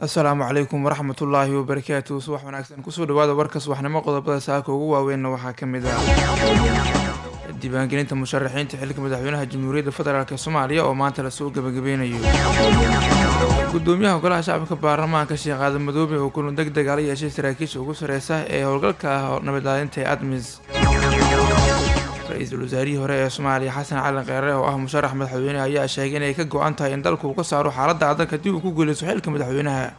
asalaamu calaykum waraxmat ullaahi wabarakaatu subax wanaagsan kusoo dhawaada warka subaxnimo qodobada saaka ugu waaweynna waxaa ka mid ah diiwaangelinta musharaxiinta xilka madaxweynaha jamhuuriyadda federaalk soomaaliya oo maanta lasoo gebagabeynayo gudoomiyaha golaha shacabka baarlamaanka sheekh aadan madoobe oo kulan deg deg ala yeeshay saraakiisha ugu sareysa ee howlgalka ah nabadlaalinta ee admis ra-iisul wasaarihii hore ee soomaaliya xasan cali kheyre oo ah musharax madaxweyne ayaa sheegay inay ka go-an tahay in dalku uu ka saaro xaaladda adag haddii uu ku guuleysto xilka madaxweynaha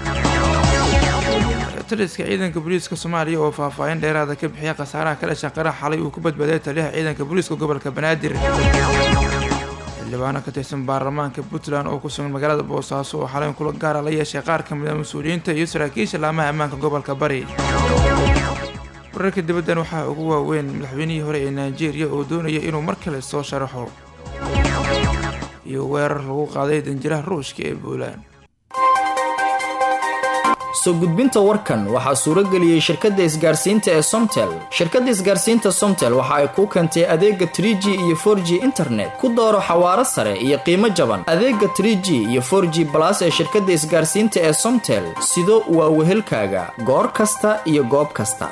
taliska ciidanka booliiska soomaaliya oo faahfaahin dheeraada ka bixiya khasaaraha ka dhasha qarax xalay uu ku badbaaday taliyaha ciidanka booliiska gobolka banaadir xildhibaano ka tirsan baarlamaanka puntland oo ku sugan magaalada boosaaso oo xalayn kula gaara la yeeshay qaar ka mid a mas-uuliyiinta iyo saraakiisha laamaha ammaanka gobolka bari wararka dibaddan waxaa ugu waaweyn madaxweynihii hore ee nigeria oo doonaya inuu mar kale soo sharaxo iyo weerar lagu qaaday danjiraha ruushka ee puntland soo gudbinta warkan waxaa suuro geliyey shirkadda isgaarsiinta ee somtel shirkadda isgaarsiinta somtel waxa ay kuu keentay adeega trie g iyo for g internet ku dooro xawaaro sare iyo qiimo jaban adeega trie g iyo for g balas ee shirkadda isgaarsiinta ee somtel sido waa wehelkaaga goor kasta iyo goob kasta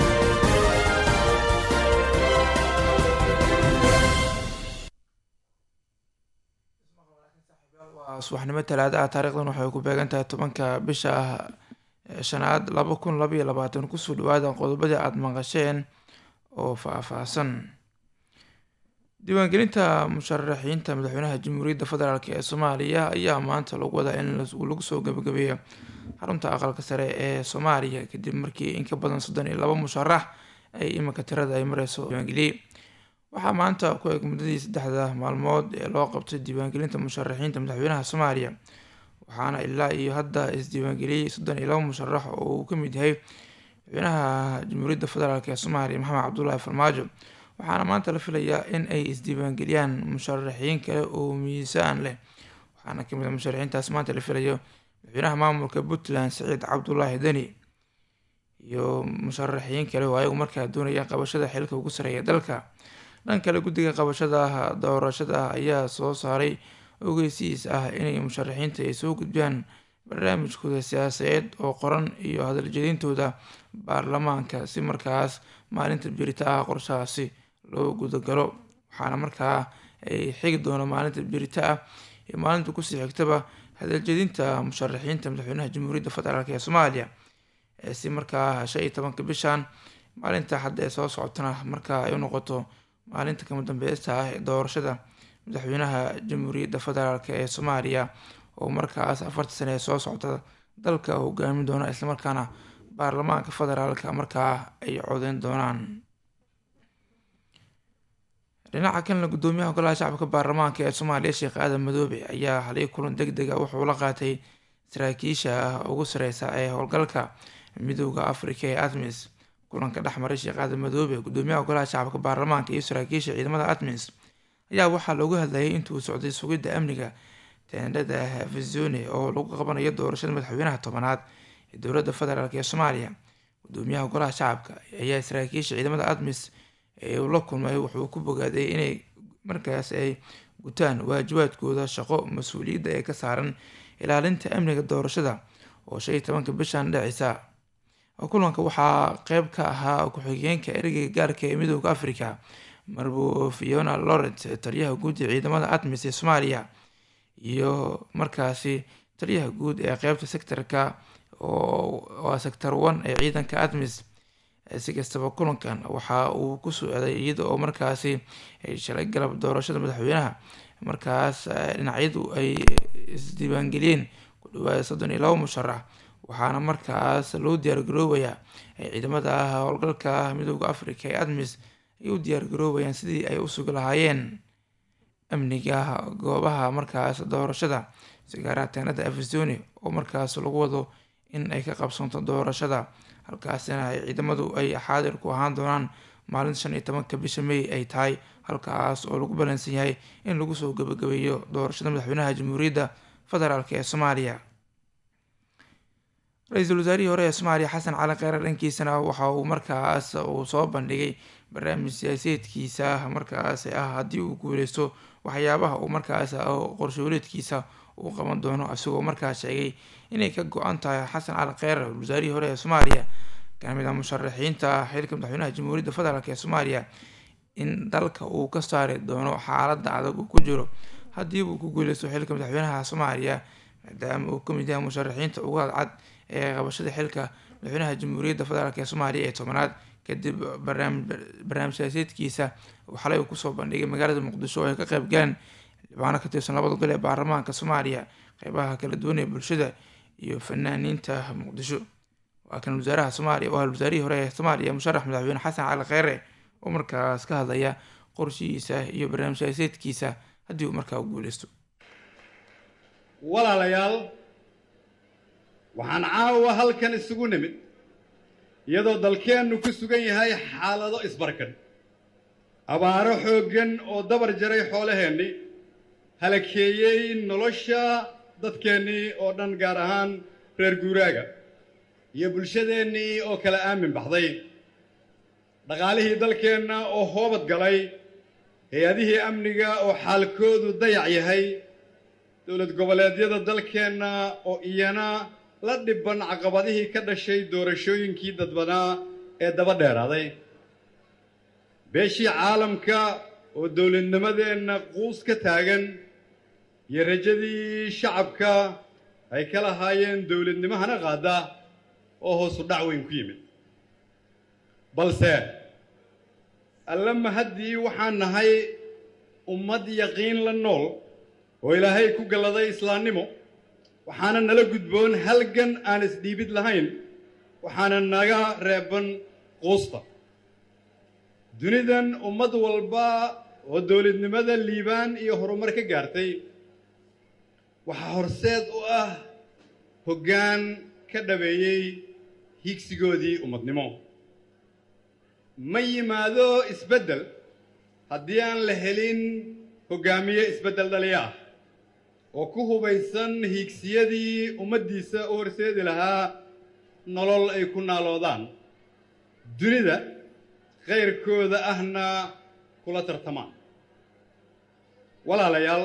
subaxnimo talaada ah taarikhdan waxay ku beegan tahay tobanka bisha ah shanaad laba kun labaiyo labaatan kusoo dhawaada qodobadii aada maqasheen oo faah-faahsan diiwaangelinta musharaxiinta madaxweynaha jamhuuriyadda federaalk ee soomaaliya ayaa maanta lagu wadaa in lagu soo gabagabeeyo xarunta aqalka sare ee soomaaliya kadib markii in ka badan soddon iyo laba musharax ay iminka tirada ay mareyso diiwaangeliyey waxaa maanta ku eg muddadii saddexda maalmood ee loo qabtay diiwaangelinta musharaxiinta madaxweynaha soomaaliya waxaana ilaa iyo hadda isdiiwaangeliyey soddon iyo laba musharax oo uu ka mid yahay madaxweynaha jamhuuriyadda federaalk ee soomaaliya maxamed cabdulaahi farmaajo waxaana maanta la filayaa in ay isdiiwaangeliyaan musharaxiin kale oo miisaan leh waxaana kamid a musharaxiintaas maanta la filayo madaxweynaha maamulka puntland saciid cabdulaahi deni iyo musharaxiin kale oo ayagu markaa doonaya qabashada xilka ugu sareeya dalka dhan kale guddiga qabashada doorashada ayaa soo saaray ogeysiis ah inay musharaxiinta ay soo gudbiyaan barnaamijkooda siyaasadeed oo qoran iyo hadaljedintooda baarlamaanka si markaas maalinta birita ah qorshahaasi loo gudagalo waxaana markaa ay xigi doono maalinta birita ah iyo maalinta kusii xigtaba hadaljedinta musharaxiinta madaxweynaha jamhuuriyadda federaalk ee soomaaliya si markaa shan iyo tobanka bishan maalinta hadda ee soo socotana markaa ay u noqoto maalinta kama dambeysta ah ee doorashada madaxweynaha jamhuuriyadda federaalk ee soomaaliya oo markaas afarta sane ee soo socda dalka hogaamin doona islamarkaana baarlamaanka federaalka markaa ay codeyn doonaan dhinaca kalena gudoomiyaha golaha shacabka baarlamaanka ee soomaaliya sheekh aadan madoobe ayaa halay kulan deg deg a wuxuu la qaatay saraakiisha ugu sareysa ee howlgalka midooda afrika ee admis kulanka dhexmaray sheekh aadan madoobe gudoomiyaha golaha shacabka baarlamaanka iyo saraakiisha ciidamada admis ayaa waxaa loogu hadlayay intuu socday sugidda amniga teendhada afizone oo lagu qabanayo doorashada madaxweynaha tobanaad ee dowladda federaalk ee soomaaliya gudoomiyaha golaha shacabka ayaa saraakiisha ciidamada admis ee uu la kulmay wuxuu ku bogaaday inay markaas ay gutaan waajibaadkooda shaqo mas-uuliyadda ee ka saaran ilaalinta amniga doorashada oo shan iyo tobanka bishan dhacisa kulanka waxaa qeyb ka ahaa ku-xigeenka ereyga gaarka ee midooda africa marbo fiona lawrent taliyaha guud ee ciidamada admis ee soomaaliya iyo markaasi taliyaha guud ee qeybta sectorka waa sector one ee ciidanka admis si kastaba kulankan waxa uu ku socday iyada oo markaasi shalay galab doorashada madaxweynaha markaas dhinacyadu ay isdiiwaangeliyeen ku dhawaada soddon iyo laba musharax waxaana markaas loo diyaargaroobayaa ciidamada howlgalka midooda africa ee admis ay u diyaargaroobayaan sidii ay u sugi lahaayeen amniga goobaha markaas doorashada sigaaraha teenada afisoni oo markaas lagu wado in ay ka qabsanto doorashada halkaasina ay ciidamadu ay xaadir ku ahaan doonaan maalinta shan iyo tobanka bisha may ay tahay halkaas oo lagu balansan yahay in lagu soo gabagabeeyo doorashada madaxweynaha jamhuuriyadda federaalk ee soomaaliya ra-iisul wasaarihii hore ee soomaaliya xasan cali kheyre dhankiisana waxa uu markaas uu soo bandhigay barnaamij siyaasadeedkiisa markaas ah haddii uu guuleysto waxyaabaha uu markaas qorshooleedkiisa uu qaban doono isagoo markaa sheegay inay ka go-an tahay xasan cali kheyr wasaarihii hore ee soomaaliya kamid a musharaxiinta xilka madaxweynaha jamhuuriyadda federaalk ee soomaaliya in dalka uu ka saari doono xaaladda adag uu ku jiro haddii uu ku guuleysto xilka madaxweynaha soomaaliya maadaama uu kamid yahay musharaxiinta ugu cadcad ee qabashada xilka madaxweynaha jamhuuriyadda federaalk ee soomaaliya ee tobanaad kadib barnaamij siyaaseedkiisa uu xalay uu kusoo bandhigay magaalada muqdisho oo ay ka qeyb galeen xildhibaano ka tirsan labada gol ee baarlamaanka soomaaliya qeybaha kala duwan ee bulshada iyo fanaaniinta muqdisho waa kan wasaaraha soomaaliya oo wasaarihii hore ee soomaaliya musharax madaxweyne xasan cali kheyre oo markaas ka hadlaya qorshihiisa iyo barnaamij siyaaseedkiisa haddii uu markaa u guuleysto walaalayaal waxaan caawa halkan isugu nimid iyadoo dalkeennu ku sugan yahay xaalado isbarkan abaaro xooggan oo dabar jaray xoolaheennii halakeeyey nolosha dadkeennii oo dhan gaar ahaan reer guuraaga iyo bulshadeennii oo kala aamin baxday dhaqaalihii dalkeenna oo hoobad galay hay-adihii amniga oo xaalkoodu dayac yahay dowlad goboleedyada dalkeenna oo iyana la dhibban caqabadihii ka dhashay doorashooyinkii dadbanaa ee daba dheeraaday beeshii caalamka oo dowladnimadeenna quus ka taagan iyo rajadii shacabka ay ka lahaayeen dowladnimahana qaada oo hoosu dhac weyn ku yimid balse alla mahaddii waxaan nahay ummad yaqiin la nool oo ilaahay ku galladay islaamnimo waxaana nala gudboon halgan aan isdhiibid lahayn waxaana naga reeban quusta dunidan ummad walba oo dowladnimada liibaan iyo horumar ka gaartay waxaa horseed u ah hoggaan ka dhabeeyey higsigoodii ummadnimo ma yimaado isbeddel haddii aan la helin hoggaamiye isbeddel dhaliya ah oo ku hubaysan hiigsiyadii ummaddiisa u horseedi lahaa nolol ay ku naaloodaan dunida khayrkooda ahna kula tartamaan walaalayaal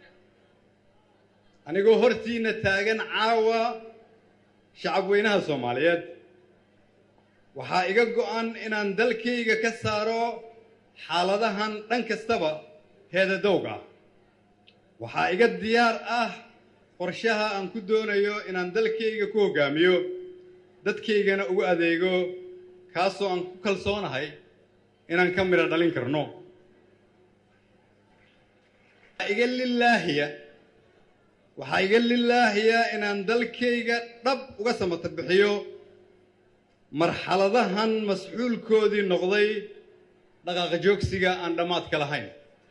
anigoo hortiinna taagan caawa shacab weynaha soomaaliyeed waxaa iga go'an inaan dalkayga ka saaro xaaladahan dhan kastaba heedadowg ah waxaa iga diyaar ah qorshaha aan ku doonayo inaan dalkayga ku hoggaamiyo dadkaygana ugu adeego kaasoo aan ku kalsoonahay inaan ka midho dhalin karno iga lilaahiya waxaa iga lilaahiya inaan dalkayga dhab uga samata bixiyo marxaladahan masxuulkoodii noqday dhaqaaqa joogsiga aan dhammaadka lahayn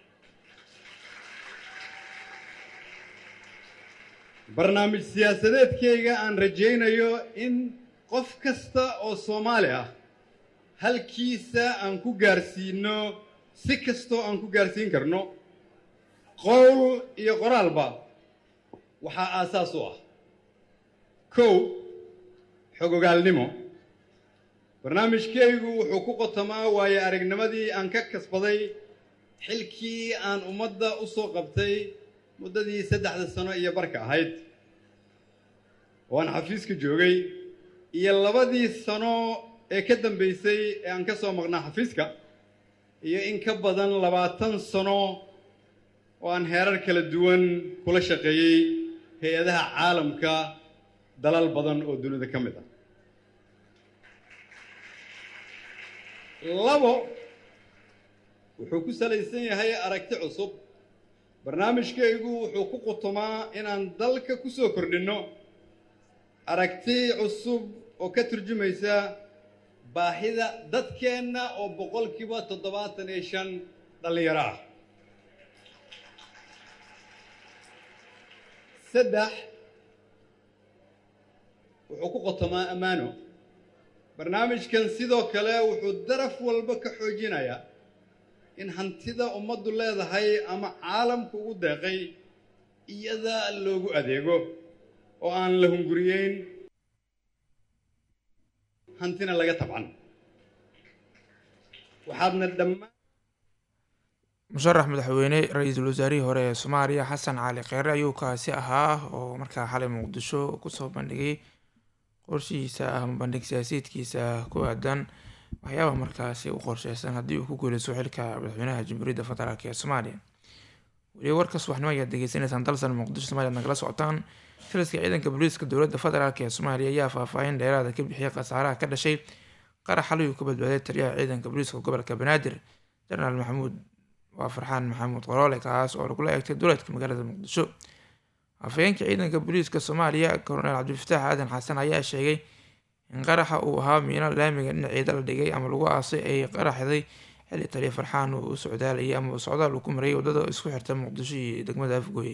barnaamij siyaasadeedkayga aan rajaynayo in qof kasta oo soomaali ah halkiisa aan ku gaarsiinno si kastoo aan ku gaarsiin karno qowl iyo qoraalba waxaa aasaas u ah kow xogogaalnimo barnaamijkaygu wuxuu ku qotamaa waayo aragnimadii aan ka kasbaday xilkii aan ummadda u soo qabtay muddadii saddexda sano iyo barka ahayd oo aan xafiiska joogay iyo labadii sano ee ka dambaysay ee aan ka soo maqnaa xafiiska iyo in ka badan labaatan sano oo aan heerar kala duwan kula shaqeeyey hay-adaha caalamka dalal badan oo dunida ka mid ah labo wuxuu ku salaysan yahay aragti cusub barnaamijkaygu wuxuu ku qutumaa inaan dalka ku soo kordhinno aragti cusub oo ka turjumaysa baahida dadkeenna oo boqolkiiba toddobaatan iyo shan dhallinyaro ah saddex wuxuu ku qotomaa ammaano barnaamijkan sidoo kale wuxuu daraf walba ka xoojinayaa in hantida ummaddu leedahay ama caalamku ugu deeqay iyada loogu adeego oo aan la hunguriyeyn hantina laga tabcan waxaadna dhammaan musharax madaxweyne ra-iisul wasaarihii hore ee soomaaliya xasan cali kheyre ayuu kaasi ahaa oo markaa xalay muqdisho kusoo bandhigay qorshihiisa ama bandhig siyaasiyiedkiisa ku aadan waxyaaba markaasi u qorsheysan haddii uu ku guuleysto xilka madaxweynaha jamhuuriyadda federaalk ee soomaaliya weliba warka subaxnimo ayaad degeysanaysaan dalsan muqdisho somaaliya nagala socotaan taliska ciidanka booliiska dowladda federaalk ee soomaaliya ayaa faahfaahin dheeraada ka bixiyay khasaaraha ka dhashay qarax xalay uu ka badbaaday taliyaha ciidanka booliiska gobolka banaadir jenaraal maxamuud waa farxaan maxamuud qoroole kaas oo lagula eegtay duleedka magaalada muqdisho afhayeenka ciidanka booliiska soomaaliya koronel cabdifataax aadan xasan ayaa sheegay in qaraxa uu ahaa miino laamiga dhinaceeda la dhigay ama lagu aasay ay qaraxday xilli taliya farxaan uu u socdaalayay ama socdaal uu ku marayay wadada isku xirta muqdisho iyo degmada afgooye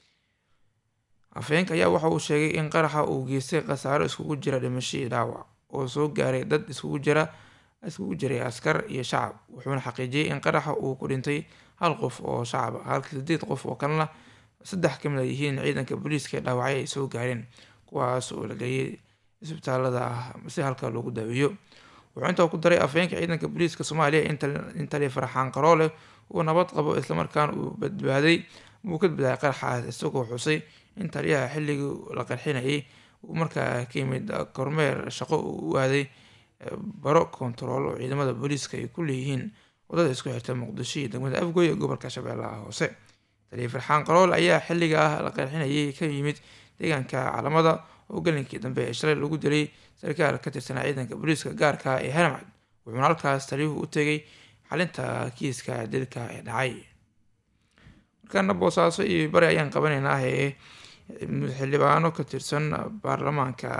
afhayeenka ayaa waxa uu sheegay in qaraxa uu geystay khasaaro iskugu jira dhimasho iyo dhaawac oo soo gaaray dad iskugu jira iskugu jiray askar iyo shacab wuxuuna xaqiijiyey in qaraxa uu ku dhintay hal qof oo shacab ah halka sideed qof oo kalena saddex kamid a yihiin ciidanka booliiska ee dhaawacyo ay soo gaareen kuwaas oo la geeyay isbitaalada ah si halka loogu daaweeyo wuxuu intaa ku daray afhayeenka ciidanka booliiska soomaaliya in taliya farxaan qaroole uu nabad qabo islamarkaana uu badbaaday uu ka badbaaday qaraxaas isagoo xusay in taliyaha xilligii la qarxinayay uu markaa ka yimid kormeer shaqo uu u aaday baro kontarool oo ciidamada booliiska ay ku leeyihiin wadada isku xirta muqdisho iyo degmada afgooy ee gobolka shabeellaha hoose taliya farxaan qarool ayaa xilliga ah la qarxinayay ka yimid deegaanka calamada oo galinkii dambe ee shalay lagu dilay sarkaal ka tirsanaa ciidanka booliiska gaarka ee haramcad wuxuuna halkaas taliyuhu u tegay xalinta kiiska dilka ee dhacay markaana boosaaso iyo bari ayaan qabanaynaa ee xildhibaano ka tirsan baarlamaanka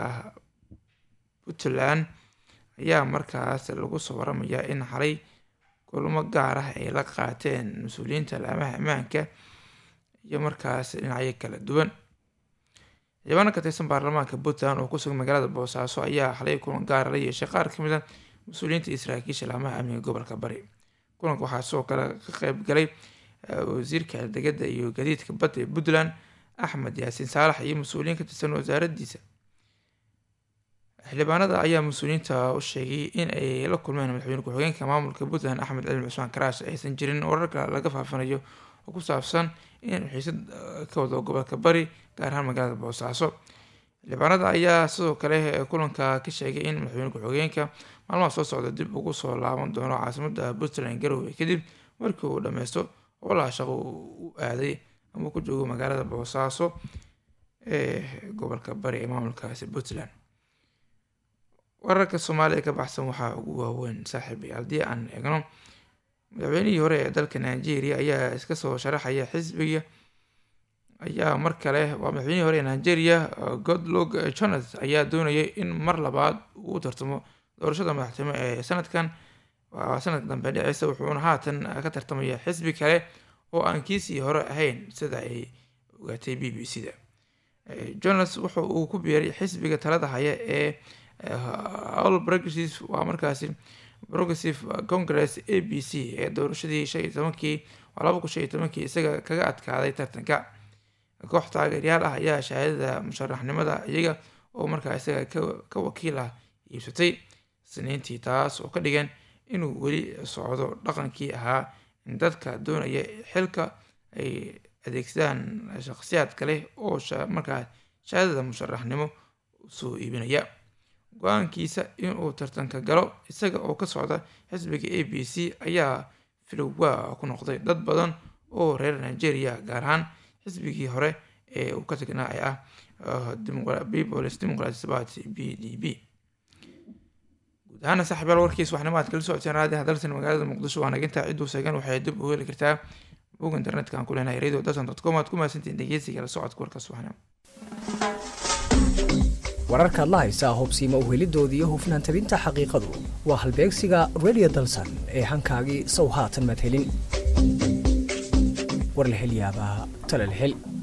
puntland ayaa markaas lagu soo waramayaa in xalay kulmo gaar ah ay la qaateen mas-uuliyiinta laamaha ammaanka iyo markaas dhinacyo kala duwan xildhibaano ka tirsan baarlamaanka puntland oo kusugan magaalada boosaaso ayaa xalay kulan gaara la yeeshay qaar kamid a mas-uuliyiinta iyo saraakiisha laamaha amniga gobolka bari kulanka waxaa sidoo kale ka qeyb galay wasiirka degada iyo gadiidka badda ee puntland axmed yaasiin saalax iyo mas-uuliyiin ka tirsan wasaaradiisa xildhibaanada ayaa mas-uuliyiinta u sheegay in ay la kulmeen madaxweyne ku-xigeenka maamulka puntland axmed cilmi cusmaan karaash aysan jirin wararka laga faafinayo oo ku saabsan in xiisad ka wado gobolka bari gaar ahaan magaalada boosaaso xildhibaanada ayaa sidoo kale kulanka ka sheegay in madaxweyne ku-xigeenka maalmaha soo socda dib ugu soo laaban doono caasimada puntland garowe kadib markii uu dhameysto howlaha shaqo u aaday ama ku joogo magaalada boosaaso ee gobolka bari ee maamulkaasi puntland wararka soomaaliya ka baxsan waxaa ugu waaweyn saaxiibay haddii aan eegno madaxweynihii hore ee dalka nigeria ayaa iska soo sharaxaya xisbiga ayaa mar kale waa madaxweynihii hore ee nigeria godlog jonas ayaa doonayay in mar labaad uu u tartamo doorashada madaxtimo ee sanadkan waa sanadka dambe dhiceysa wuxuuna haatan ka tartamaya xisbi kale oo aan kiisii hore ahayn sida ay ogaatay b b c da jonas wuxa uu ku biiray xisbiga talada haya ee all progressive waa markaasi progressive congress a b c ee doorashadii shan iyo tobankii waa laba kun shan iyo tobankii isaga kaga adkaaday tartanka koox taageeryaal ah ayaa shahaadada musharaxnimada iyaga oo markaa isaga ka wakiil ah iibsatay siniintii taas oo ka dhigan inuu weli socdo dhaqankii ahaa in dadka doonaya xilka ay adeegsadaan shakhsiyaad kale oo markaa shahaadada musharaxnimo soo iibinaya go-aankiisa inuu tartanka galo isaga oo ka socda xisbiga a b c ayaa filowaa ku noqday dad badan oo reer nigeria gaar ahaan xisbigii hore ee uu ka tagnaa ee ah peoples democratic party b d b guud ahaana saaxiibyaal warkiis waxnimo aad kala socoteen raadiha dalsan magaalada muqdisho waa nagintaa cidduu seegan waxay dib u heli kartaa bog internetka aan ku leenahay radio dalsan dot com aad ku mahadsantiin dhegeysiga la socodka warkaas waxnimo wararkaad la haysaa hubsiima uhelidoodii iyo hufnaan tabinta xaqiiqadu waa halbeegsiga radio dalsan ee hankaagii sow haatan madhelin warlahelyaabaha talalhel